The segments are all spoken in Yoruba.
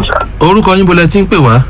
sà. orúkọ yín bolẹ̀ tí ń pè wá.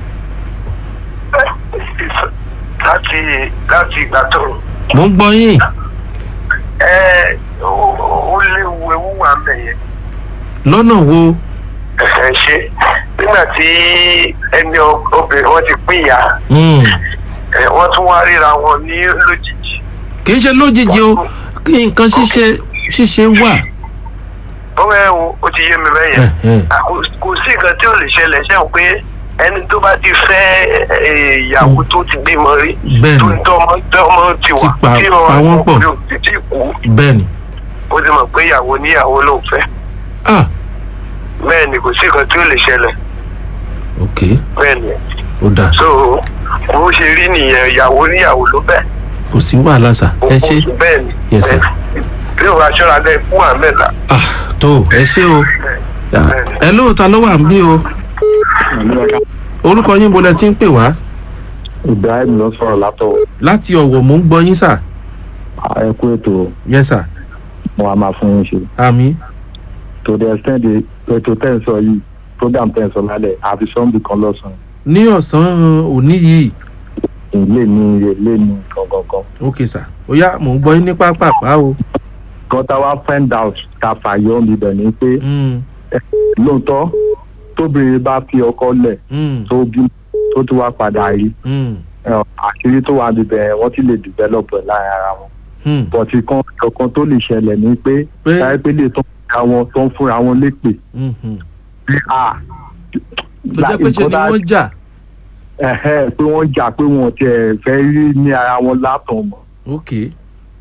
láti láti ìgbà tó mò ń gbọ́ yín ẹ ó ó léwu ewu wà ń bẹ̀ yẹn. lọ́nà wo. ẹ ṣe nígbà tí ẹni ọ- obìnrin wọn ti pín ìyá Hmm. ẹ, wọ́n tún wá ríra wọn ní lójijì. kì í ṣe lójijì o nǹkan ṣíṣe ṣíṣe wà. ó ẹ wo ó ti yé mi bẹ́ẹ̀ yẹn. Ẹ̀hẹ̀. À, kò kò sí nǹkan tí ò lè ṣẹlẹ̀ ṣe pé ẹni tó bá ti fẹ́ ẹ, ìyàwó tó ti bímọ rí Bẹ́ẹ̀ni. tó ń tọ́mọ tọ́mọ ti Ti wà pa- tí pa wọ́n pọ̀. ọkùnrin ò sì tí kú bẹ́ẹ̀ ni. ó ti mọ̀ pé ìyàwó níyàwó ló ń fẹ́ ah bẹ́ẹ̀ ni kò sí nǹkan tí ò lè ṣẹlẹ̀ ok bẹ́ẹ̀ ni ó dáa so bó ṣe rí nìyẹn ìyàwó níyàwó ló bẹ́ẹ̀. kò sí wàhálà sà ẹ ṣe. bẹ́ẹ̀ ni Yes, sir. bí o bá ṣọ́ra bẹ́ẹ̀ kú à mẹ́ta. ah tó ẹ ṣe o. ẹ lóòótọ́ ló wà ń bí o. orúkọ yín bolẹ̀ tí ń pè wá. ibrahim ló sọ̀rọ̀ látọ̀ láti ọ̀wọ̀ mò ń gbọ́ yín sà. ẹ kú ètò yes sà. mo a máa fún yín ṣe àmì. to the extent the ètò tẹ́ ń sọ yìí program tẹ́ ń sọ lálẹ́ àfi sọ́ńbì kan lọ́sàn-án ní ọ̀sán òní yìí. ilé ní ilé ní gangan ok sà ó yá mò ń gbọ́ yín ní pápápá o. gọ́tà wa find out ká fàyọ́ mi bẹ̀ ni pé Hmm. lóòótọ́ tóbìnrin bá fi ọkọ lẹ̀ Hmm. tó bí tó tún wá padà rí Hmm. ẹ, àṣírí tó wà níbẹ̀ wọ́n ti lè develop ẹ̀ láàrin ara wọn Hmm. bọ̀tì kan ọ̀kan tó lè ṣẹlẹ̀ ni pé Pé? táyé pé lè tó ń fúnra wọn tó ń fúnra wọn lépè Hmm. hmm. pé à tó jẹ́ pé ṣe ni wọ́n jà. ẹ̀hẹ́ pé wọ́n jà pé wọn ò tiẹ̀ fẹ́ rí ní ara wọn látàn mọ́. ok.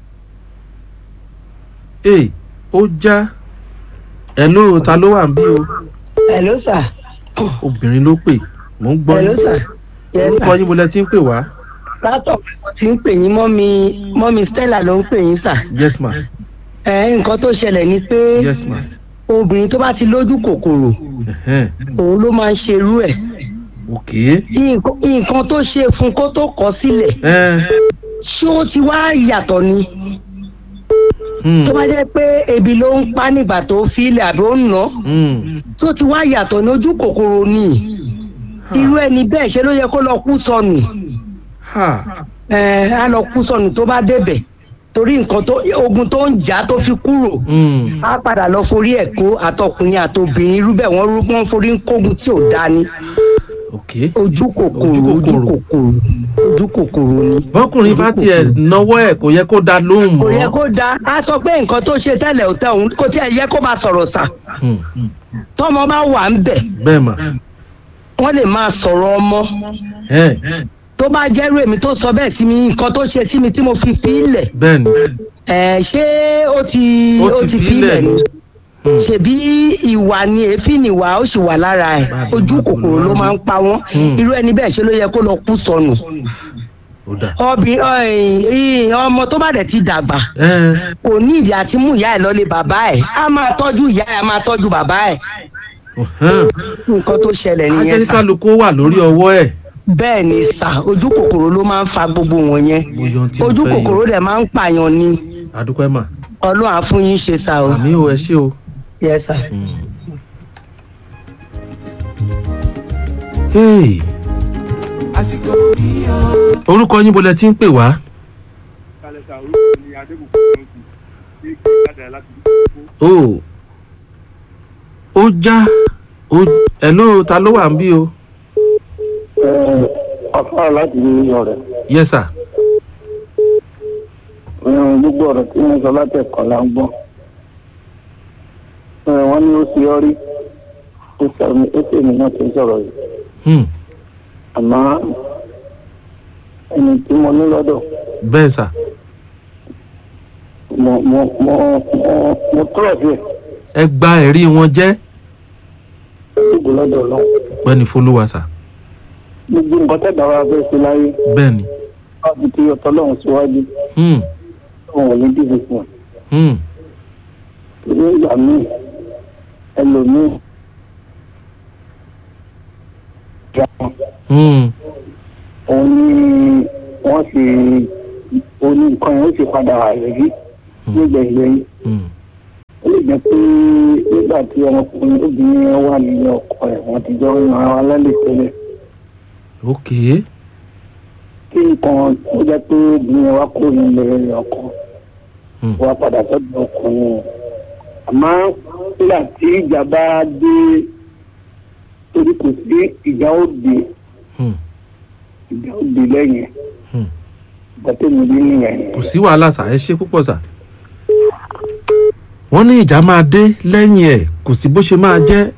ee ó já ẹ ló ta ló wà ń bí o hello sir obìnrin ló pè mò ń gbọ́ hello yín sir yes orúkọ sir yín bolẹ̀ tí ń pè wá látọ̀ mo ti ń pè yín mọ́mi mọ́mi stella ló ń pè yín sir yes ma ẹ nǹkan tó ṣẹlẹ̀ ni pé yes ma obìnrin tó bá ti lójú kòkòrò Ẹ̀hẹ́n. òun ló máa ń ṣerú ẹ̀ ok nǹkan nǹkan tó ṣe fún kó tó kọ̀ sílẹ̀ ẹ ṣé ó ti wá yàtọ̀ ni hmm, tó bá jẹ́ pé ebi ló ń pa nígbà tó filẹ̀ àbí ó ń ná hmm. tó ti wá yàtọ̀ ní ojú kòkòrò ni irú ẹni bẹ́ẹ̀ ṣe ló yẹ kó lọ kú sọnù ha ẹ á lọ kú sọnù tó bá débẹ̀ torí nǹkan tó ogun tó ń jà tó fi kúrò hmm. á padà lọ forí ẹ̀ kó àtọkùnrin àtobìnrin irú bẹ́ẹ̀ wọ́n rú wọ́n forí ń kógun tí ò dáa ni ok ojú kòkòrò Ojú ojú kòkòrò. kòkòrò ojú kòkòrò ni. bọ́kùnrin bá tiẹ̀ náwó ẹ̀ kò yẹ kó dá lóhùn kò yẹ mọ́ kó dáa á sọ pé nǹkan tó ṣe tẹ́lẹ̀ ò tẹ̀ òun kò tiẹ̀ yẹ kó bá sọ̀rọ̀ sà Hmm. tọ́mọ bá wà ń bẹ̀ bẹ́ẹ̀ mà wọ́n lè máa sọ̀rọ̀ ọmọ ẹ tó bá jẹ́rú èmi tó sọ bẹ́ẹ̀ sí mi nǹkan tó ṣe sí mi tí mo fi fi í lẹ̀ bẹ́ẹ̀ ni ẹ̀ ṣé ó ti Ó ó ti ti fi fi í lẹ̀ lẹ̀ ni Hmm. ṣebí ìwà ni èéfín ìwà ó sì wà lára ẹ̀ Báàbí ojú máa kòkòrò bọ̀ ló máa ń pa wọ́n Hmm. irú ẹni bẹ́ẹ̀ ṣe ló yẹ kó lọ kú sọnù ó dà obìnrin ọmọ tó bá dẹ̀ ti dàgbà ẹ kò ní ìdí àti mú ìyá ẹ̀ lọ́lé bàbá ẹ̀ á máa tọ́jú ìyá ẹ̀ á máa tọ́jú bàbá ẹ̀ ọ̀hán. nǹkan tó ṣẹlẹ̀ nìyẹn sà ajẹ́kálukú wà lórí ọwọ́ ẹ̀ bẹ́ẹ̀ ni sà ojú kòkòrò ló máa ń fa gbogbo wọn yẹn mo yan tí mo ojú fẹ́ kòkòrò yọ dẹ̀ máa ń pààyàn ni àdúpẹ́ mà ọlọ́run á fún yín ṣe sà o àmì ò ẹ ṣé o. yes sà. Hey. orúkọ yín bolẹ̀ tí ń pè wá kálẹ̀sà orúkọ ni adébùkún kan sì ní kí kádà láti dúpọ̀ o ó já ó ẹ ló ta ló wà ń bí o ọ̀fà láti ní ọ̀rẹ́ yes sir gbogbo ọ̀rọ̀ tí wọ́n sọ látẹ̀kọ́ la ń gbọ́ wọ́n ní ó ṣe ọ́ rí ó ṣe èmi náà tó ń sọ̀rọ̀ yìí hmm. àmọ́ ẹni tí mo ní lọ́dọ̀ bẹ́ẹ̀ sà mo mo mo mo mo tọrọ sí ẹ ẹ gba ẹ̀rí wọn jẹ́ gbogbo lọ́dọ̀ náà pẹ́ni folúwa sà gbogbo nǹkan tẹ̀dá wa fẹ́ ṣe láyé bẹ́ẹ̀ ni láti fi ọ̀tọ̀ lọ́hùn síwájú hmm. wọn ò ní dìbò fún wọn. Hmm. ní ìgbà míì ẹlòmíì ìjà wọn Hmm. òun ni wọ́n ṣe oní nǹkan yẹn ó ṣe padà wà lórí nígbẹ̀gbẹ̀yìn Hmm. ó lè ni pé nígbà tí ọmọkùnrin obìnrin yẹn wà nílé ọkọ ẹ̀ wọ́n ti jọ ń ran ara lálẹ́ tẹ́lẹ̀ ok kí nǹkan ó jẹ́ pé obìnrin yẹn wá kó nílé ọkọ Hmm. wá padà sọ́dọ̀ ọkùnrin yẹn àmọ́ nígbà tí ìjà bá dé torí kò sí ìjà ó dé Hmm. ìjà ó dé lẹ́yìn Hmm. ìgbà tó mi rí nìyẹn. kò sí wàhálà sà ẹ ṣe púpọ̀ sà. wọ́n ní ìjà máa dé lẹ́yìn ẹ̀ kò sí bó ṣe máa jẹ́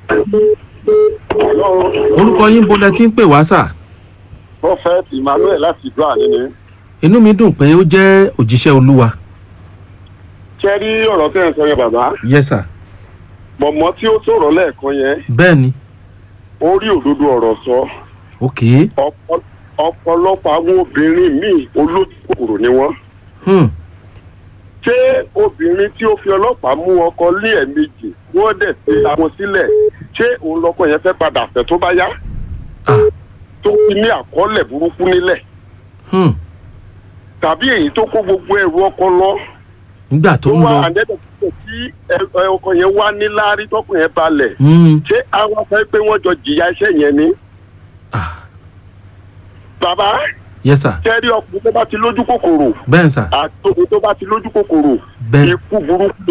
orúkọ yín bo lẹ ti ń pè wá sà. prophet emmanuel láti ìlú àníní. inú mi dùn pé ó jẹ́ òjíṣẹ́ olúwa. ṣé rí ọ̀rọ̀ tẹ́ ẹ̀ ń sọ yẹn bàbá yes sà mọ̀mọ́ tí ó sọ̀rọ̀ lẹ́ẹ̀kan yẹn bẹ́ẹ̀ ni ó rí òdodo ọ̀rọ̀ sọ ok Ọ̀pọ̀- ọ̀pọ̀lọpọ̀ àwọn obìnrin míì olójú kòkòrò ni wọ́n. hmm. ṣé obìnrin tí ó fi ọlọ́pàá mú ọkọ ní ẹ̀ẹ̀mejì wọ́n dẹ̀ fi àwọn sílẹ̀ ṣé òun lọkọ yẹn fẹ́ padà fẹ́ tó bá yá ah. tó fi ní àkọọ́lẹ̀ burúkú nílẹ̀ hmm. tàbí èyí tó kó gbogbo ẹrù ọkọ lọ nígbà tó tó ń wá lọ àdẹ́dẹ̀ tí ẹ- ẹ- ọkọ yẹn wá ní láárí tọkùn yẹn balẹ̀ hmm. ṣé àwọn fẹ́ pé wọ́n jọ jìyà iṣẹ́ yẹn ni. ah. bàbá yes sà kẹ́rí ọkùnrin tó bá ti lójú kòkòrò bẹ́ẹ̀ sà àti obìnrin tó bá ti lójú kòkòrò bẹ́ẹ̀ ikú burúkú